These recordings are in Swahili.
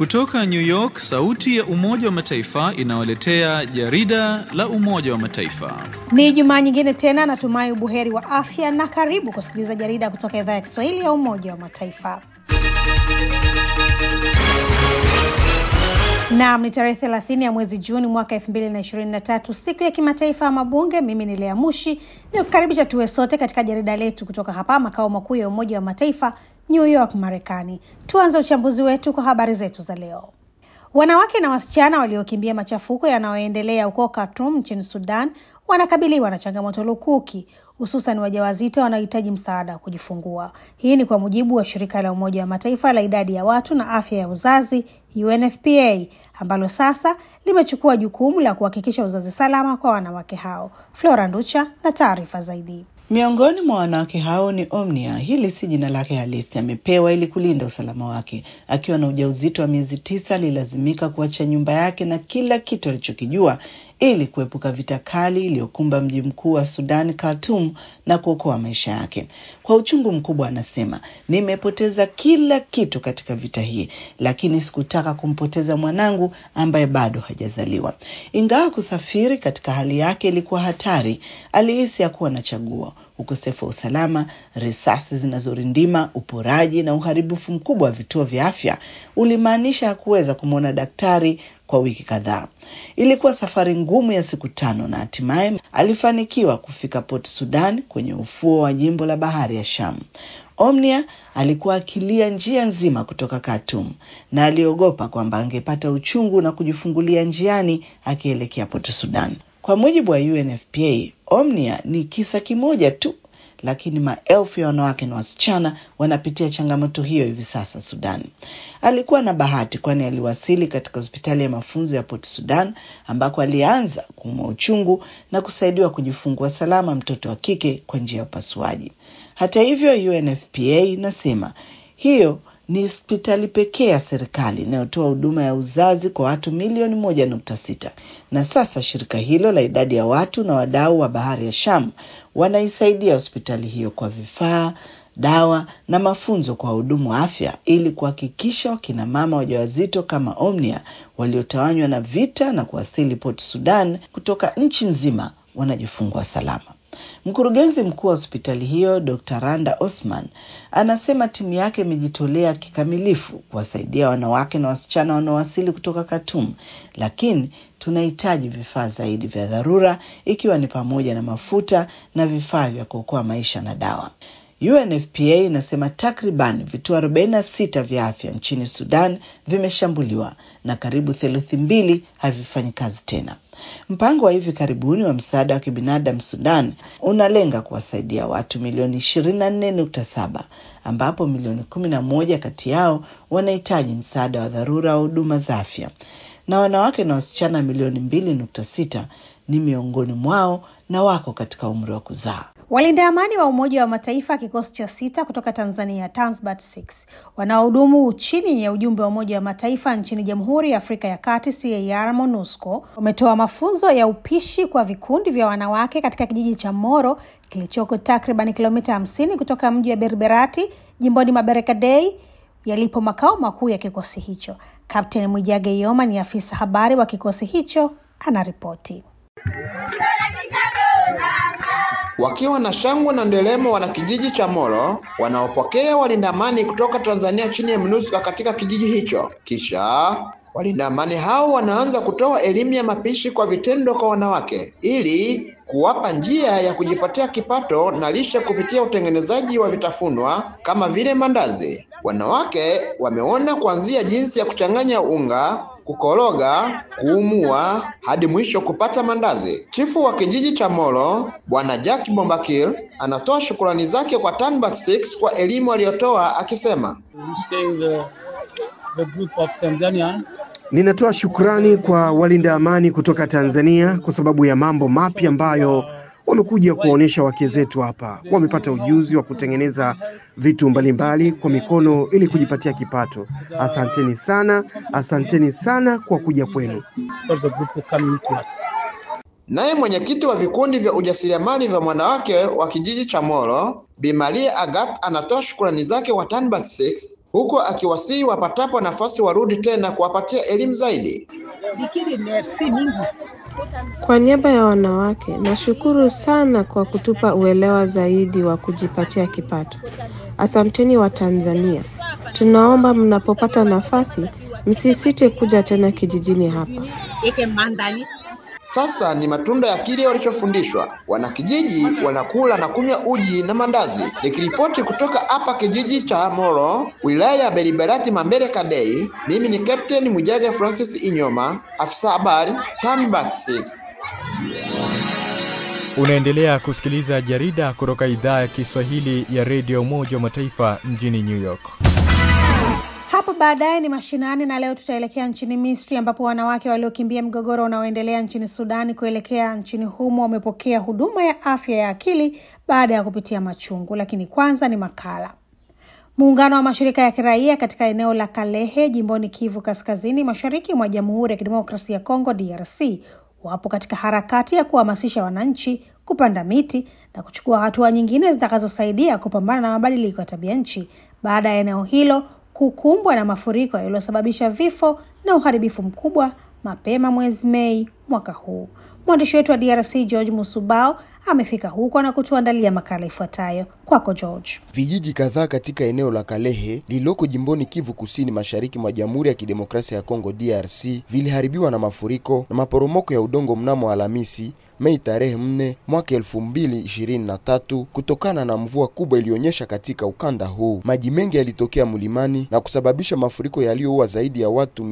Kutoka New York, sauti ya Umoja wa Mataifa inawaletea jarida la Umoja wa Mataifa. Ni Jumaa nyingine tena, natumai ubuheri wa afya na karibu kusikiliza jarida kutoka idhaa ya Kiswahili ya Umoja wa Mataifa. Naam, ni tarehe thelathini ya mwezi Juni mwaka elfu mbili na ishirini na tatu siku ya kimataifa ya mabunge. Mimi ni Lea Mushi ni kukaribisha tuwe sote katika jarida letu kutoka hapa makao makuu ya Umoja wa Mataifa, New York, Marekani. Tuanze uchambuzi wetu kwa habari zetu za leo. Wanawake na wasichana waliokimbia machafuko yanayoendelea huko Khartoum nchini Sudan wanakabiliwa na changamoto lukuki, hususan wajawazito wanaohitaji msaada wa kujifungua. Hii ni kwa mujibu wa shirika la Umoja wa Mataifa la idadi ya watu na afya ya uzazi UNFPA, ambalo sasa limechukua jukumu la kuhakikisha uzazi salama kwa wanawake hao. Flora Nducha na taarifa zaidi. Miongoni mwa wanawake hao ni Omnia. Hili si jina lake halisi, amepewa ili kulinda usalama wake. Akiwa na ujauzito wa miezi tisa, alilazimika kuacha nyumba yake na kila kitu alichokijua ili kuepuka vita kali iliyokumba mji mkuu wa Sudan, Khartoum, na kuokoa maisha yake. Kwa uchungu mkubwa, anasema nimepoteza kila kitu katika vita hii, lakini sikutaka kumpoteza mwanangu ambaye bado hajazaliwa. Ingawa kusafiri katika hali yake ilikuwa hatari, alihisi hakuwa na chaguo. Ukosefu wa usalama, risasi zinazorindima, uporaji na uharibifu mkubwa wa vituo vya afya ulimaanisha hakuweza kumwona daktari kwa wiki kadhaa. Ilikuwa safari ngumu ya siku tano na hatimaye alifanikiwa kufika Port Sudan kwenye ufuo wa jimbo la bahari ya Sham. Omnia alikuwa akilia njia nzima kutoka Khartoum na aliogopa kwamba angepata uchungu na kujifungulia njiani akielekea Port Sudan. Kwa mujibu wa UNFPA, Omnia ni kisa kimoja tu, lakini maelfu ya wanawake na wasichana wanapitia changamoto hiyo hivi sasa Sudan. Alikuwa na bahati, kwani aliwasili katika hospitali ya mafunzo ya Port Sudan ambako alianza kuumwa uchungu na kusaidiwa kujifungua salama mtoto wa kike kwa njia ya upasuaji. Hata hivyo, UNFPA inasema hiyo ni hospitali pekee ya serikali inayotoa huduma ya uzazi kwa watu milioni moja nukta sita na sasa shirika hilo la idadi ya watu na wadau wa bahari ya Sham wanaisaidia hospitali hiyo kwa vifaa, dawa na mafunzo kwa wahudumu wa afya ili kuhakikisha wakina mama wajawazito kama Omnia waliotawanywa na vita na kuwasili Port Sudan kutoka nchi nzima wanajifungua salama. Mkurugenzi mkuu wa hospitali hiyo Dr. Randa Osman anasema timu yake imejitolea kikamilifu kuwasaidia wanawake na wasichana wanaowasili kutoka Khartoum, lakini tunahitaji vifaa zaidi vya dharura, ikiwa ni pamoja na mafuta na vifaa vya kuokoa maisha na dawa. UNFPA inasema takriban vituo 46 vya afya nchini Sudan vimeshambuliwa na karibu theluthi mbili havifanyi kazi tena. Mpango wa hivi karibuni wa msaada wa kibinadamu Sudan unalenga kuwasaidia watu milioni 24.7 ambapo milioni 11 kati yao wanahitaji msaada wa dharura wa huduma za afya na wanawake na wasichana milioni 2.6 ni miongoni mwao na wako katika umri wa kuzaa. Walinda amani wa Umoja wa Mataifa kikosi cha sita kutoka Tanzania, Tanzbat 6 wanaohudumu chini ya ujumbe wa Umoja wa Mataifa nchini Jamhuri ya Afrika ya Kati, CAR MONUSCO, wametoa mafunzo ya upishi kwa vikundi vya wanawake katika kijiji cha Moro kilichoko takriban kilomita 50 kutoka mji wa Berberati jimboni Maberekadei yalipo makao makuu ya kikosi hicho. Kapteni Mwijage Yoma ni afisa habari wa kikosi hicho, anaripoti. Wakiwa na shangwe na nderemo, wana kijiji cha Moro wanaopokea walinda amani kutoka Tanzania chini ya MONUSCO katika kijiji hicho. Kisha walinda amani hao wanaanza kutoa elimu ya mapishi kwa vitendo kwa wanawake ili kuwapa njia ya kujipatia kipato na lishe kupitia utengenezaji wa vitafunwa kama vile mandazi. Wanawake wameona kuanzia jinsi ya kuchanganya unga kukoroga, kuumua hadi mwisho kupata mandazi. Chifu wa kijiji cha Moro Bwana Jack Bombakil anatoa shukrani zake kwa Tanbat 6 kwa elimu aliyotoa akisema, ninatoa shukrani kwa walinda amani kutoka Tanzania kwa sababu ya mambo mapya ambayo wamekuja kuwaonyesha wake zetu hapa. Wamepata ujuzi wa kutengeneza vitu mbalimbali kwa mikono ili kujipatia kipato. Asanteni sana, asanteni sana kwa kuja kwenu. Naye mwenyekiti wa vikundi vya ujasiriamali vya wanawake wa kijiji cha Moro Bi Maria Agat anatoa shukrani zake kwa Tanbat 6 huku akiwasihi wapatapo nafasi warudi tena kuwapatia elimu zaidi. Bikiri, merci mingi. Kwa niaba ya wanawake, nashukuru sana kwa kutupa uelewa zaidi wa kujipatia kipato. Asanteni wa Tanzania. Tunaomba mnapopata nafasi msisite kuja tena kijijini hapa. Eke mandani. Sasa ni matunda ya kile walichofundishwa. Wanakijiji wanakula na kunywa uji na mandazi. Nikiripoti kutoka hapa kijiji cha Moro, wilaya ya Beriberati Mambere Kadei, mimi ni Captain Mujage Francis Inyoma, afisa habari Tanback 6. Unaendelea kusikiliza jarida kutoka idhaa ya Kiswahili ya redio Umoja wa Mataifa mjini New York. Hapo baadaye ni mashinani, na leo tutaelekea nchini Misri ambapo wanawake waliokimbia mgogoro unaoendelea nchini Sudani kuelekea nchini humo wamepokea huduma ya afya ya akili baada ya kupitia machungu. Lakini kwanza ni makala. Muungano wa mashirika ya kiraia katika eneo la Kalehe jimboni Kivu Kaskazini, mashariki mwa Jamhuri ya Kidemokrasia ya Kongo DRC wapo katika harakati ya kuhamasisha wananchi kupanda miti na kuchukua hatua nyingine zitakazosaidia kupambana na mabadiliko ya tabia nchi baada ya eneo hilo kukumbwa na mafuriko yaliyosababisha vifo na uharibifu mkubwa mapema mwezi Mei mwaka huu. Mwandishi wetu wa DRC George Musubao amefika huko na kutuandalia makala ifuatayo. Kwako George. Vijiji kadhaa katika eneo la Kalehe lililoko jimboni Kivu Kusini, mashariki mwa Jamhuri ya Kidemokrasia ya Kongo DRC viliharibiwa na mafuriko na maporomoko ya udongo mnamo Alhamisi Mei tarehe 4 mwaka 2023 kutokana na mvua kubwa iliyonyesha katika ukanda huu. Maji mengi yalitokea mlimani na kusababisha mafuriko yaliyoua zaidi ya watu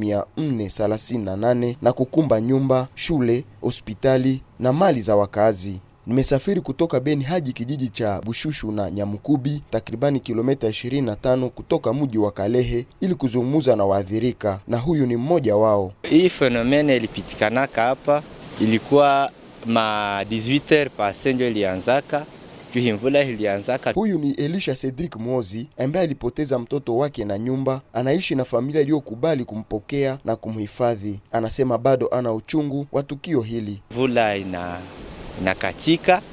438 na kukumba nyumba, shule, hospitali na mali za wakazi. Nimesafiri kutoka Beni hadi kijiji cha Bushushu na Nyamukubi, takribani kilomita 25 kutoka mji wa Kalehe ili kuzungumza na waathirika, na huyu ni mmoja wao. Hii fenomene ilipitikanaka hapa, ilikuwa ma 18h pase ndio ilianzaka juu mvula ilianzaka. Huyu ni Elisha Cedric Mozi ambaye alipoteza mtoto wake na nyumba, anaishi na familia iliyokubali kumpokea na kumhifadhi. Anasema bado ana uchungu wa tukio hili. Mvula ina inakatika,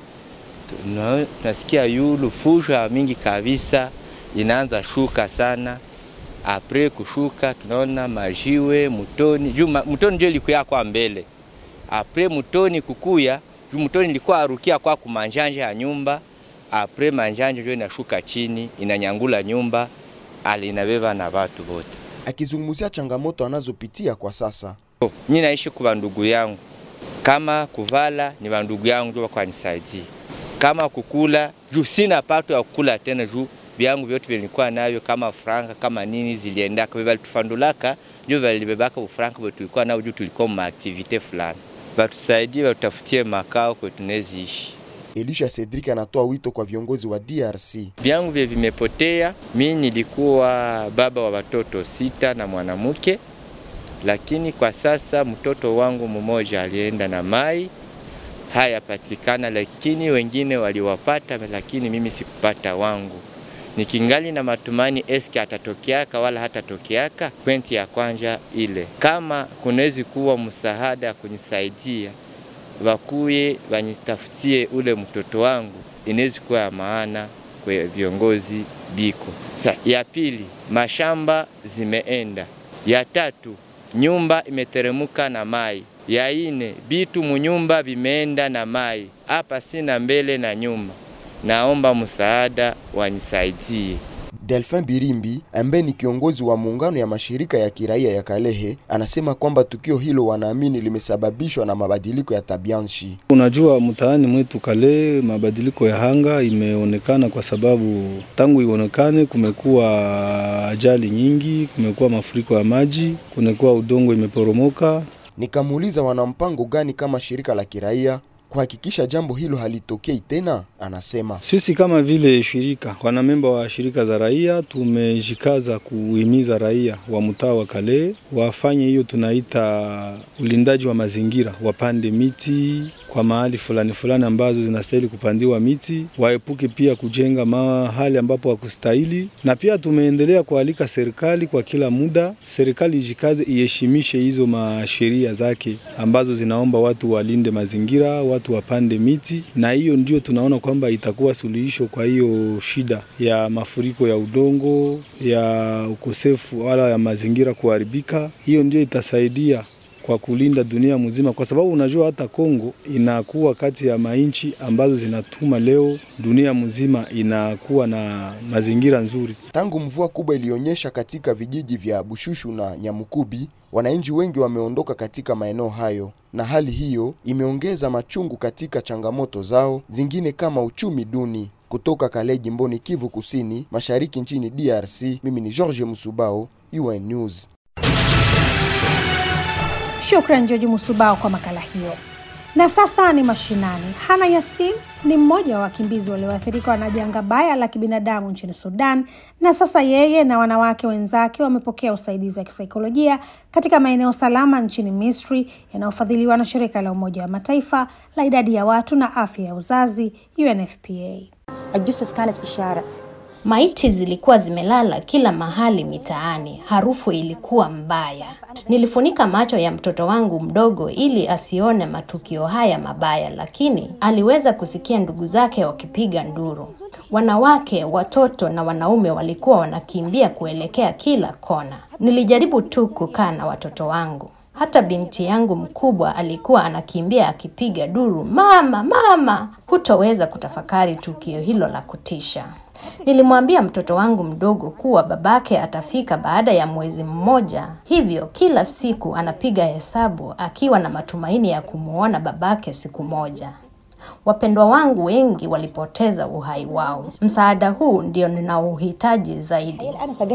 tuna- tunasikia yulu fusha mingi kabisa, inaanza shuka sana. Apre kushuka tunaona majiwe mutoni, juu ma- mutoni ndio ilikuya kwa mbele. Apre mutoni kukuya, juu mutoni ilikuwa arukia kwa kumanjanja ya nyumba. Apre manjanja ndio inashuka chini, inanyangula nyumba, ali inabeba na watu wote. Akizungumzia changamoto anazopitia kwa sasa. Mimi naishi kwa ndugu yangu, kama kuvala ni wandugu yangu ndio wakwanisaidia, kama kukula juu sina pato ya kukula tena, juu vyangu vyote vilikuwa navyo kama franka kama nini ziliendaka, valitufandulaka ndio valibebaka ufranka vyo tulikuwa nao, juu tulikuwa ma activite fulani, watusaidie watutafutie makao kwetu tuneziishi. Elisha Cedric anatoa wito kwa viongozi wa DRC. Vyangu vye vimepotea. Mi nilikuwa baba wa watoto sita na mwanamke, lakini kwa sasa mtoto wangu mmoja alienda na mai hayapatikana, lakini wengine waliwapata, lakini mimi sikupata wangu. Nikingali na matumani eske atatokeaka wala hatatokeaka. Kwenti ya kwanja ile, kama kunawezi kuwa msaada kunisaidia wakuye wanitafutie ule mtoto wangu, inawezi kuwa ya maana kwa viongozi biko. Sa ya pili, mashamba zimeenda. Ya tatu, nyumba imeteremuka na mai. Ya ine, bitu munyumba vimeenda na mai. Hapa sina mbele na nyuma, naomba msaada wanisaidie. Delphin Birimbi ambaye ni kiongozi wa muungano ya mashirika ya kiraia ya Kalehe anasema kwamba tukio hilo wanaamini limesababishwa na mabadiliko ya tabianchi. Unajua, mtaani mwetu Kale mabadiliko ya hanga imeonekana kwa sababu tangu ionekane kumekuwa ajali nyingi, kumekuwa mafuriko ya maji, kumekuwa udongo imeporomoka. Nikamuuliza wana mpango gani kama shirika la kiraia kuhakikisha jambo hilo halitokei tena. Anasema Sisi kama vile shirika, wanamemba wa shirika za raia, tumejikaza kuhimiza raia wa mtaa wa Kale wafanye hiyo tunaita ulindaji wa mazingira, wapande miti kwa mahali fulani fulani ambazo zinastahili kupandiwa miti, waepuke pia kujenga mahali ambapo hakustahili. Na pia tumeendelea kualika serikali kwa kila muda, serikali ijikaze iheshimishe hizo masheria zake ambazo zinaomba watu walinde mazingira, watu watu wapande miti, na hiyo ndio tunaona kwamba itakuwa suluhisho kwa hiyo shida ya mafuriko ya udongo, ya ukosefu wala ya mazingira kuharibika. Hiyo ndio itasaidia kwa kulinda dunia mzima, kwa sababu unajua hata Kongo inakuwa kati ya mainchi ambazo zinatuma leo dunia mzima inakuwa na mazingira nzuri. Tangu mvua kubwa ilionyesha katika vijiji vya Bushushu na Nyamukubi, wananchi wengi wameondoka katika maeneo hayo, na hali hiyo imeongeza machungu katika changamoto zao zingine kama uchumi duni. Kutoka Kale, jimboni Kivu Kusini, mashariki nchini DRC, mimi ni George Musubao, UN News. Shukran George Musubao kwa makala hiyo. Na sasa ni mashinani. Hana Yasin ni mmoja wa wakimbizi walioathirika na janga baya la kibinadamu nchini Sudan, na sasa yeye na wanawake wenzake wamepokea usaidizi wa kisaikolojia katika maeneo salama nchini Misri yanayofadhiliwa na shirika la Umoja wa Mataifa la idadi ya watu na afya ya uzazi UNFPA. Maiti zilikuwa zimelala kila mahali mitaani, harufu ilikuwa mbaya. Nilifunika macho ya mtoto wangu mdogo ili asione matukio haya mabaya, lakini aliweza kusikia ndugu zake wakipiga nduru. Wanawake, watoto na wanaume walikuwa wanakimbia kuelekea kila kona. Nilijaribu tu kukaa na watoto wangu. Hata binti yangu mkubwa alikuwa anakimbia akipiga duru, mama, mama. Hutoweza kutafakari tukio hilo la kutisha. Nilimwambia mtoto wangu mdogo kuwa babake atafika baada ya mwezi mmoja, hivyo kila siku anapiga hesabu akiwa na matumaini ya kumuona babake siku moja. Wapendwa wangu wengi walipoteza uhai wao. Msaada huu ndio ninaouhitaji zaidi.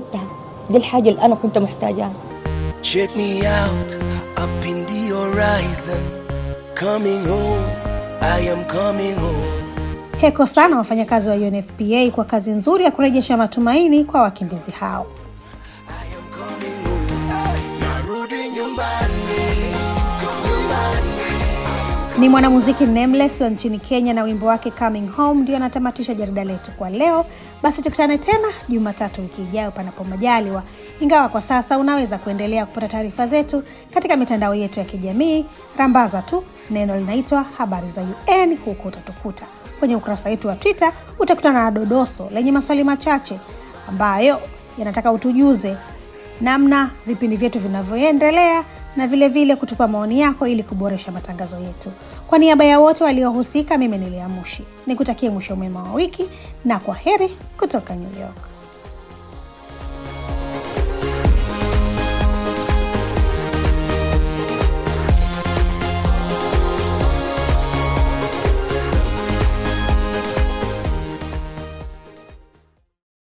Check me out up in the horizon. Coming home, I am coming home. Heko sana wafanyakazi wa UNFPA kwa kazi nzuri ya kurejesha matumaini kwa wakimbizi hao. Narudi nyumbani, nyumbani. Ni mwanamuziki Nameless wa nchini Kenya na wimbo wake Coming Home ndio anatamatisha jarida letu kwa leo. Basi tukutane tena Jumatatu wiki ijayo, panapo majaliwa. Ingawa kwa sasa unaweza kuendelea kupata taarifa zetu katika mitandao yetu ya kijamii, rambaza tu neno linaitwa habari za UN, huko utatukuta. Kwenye ukurasa wetu wa Twitter utakutana na dodoso lenye maswali machache ambayo yanataka utujuze namna vipindi vyetu vinavyoendelea na vile vile kutupa maoni yako ili kuboresha matangazo yetu. Kwa niaba ya wote waliohusika, mimi ni Lea Mushi nikutakie mwisho mwema wa wiki na kwa heri kutoka New York.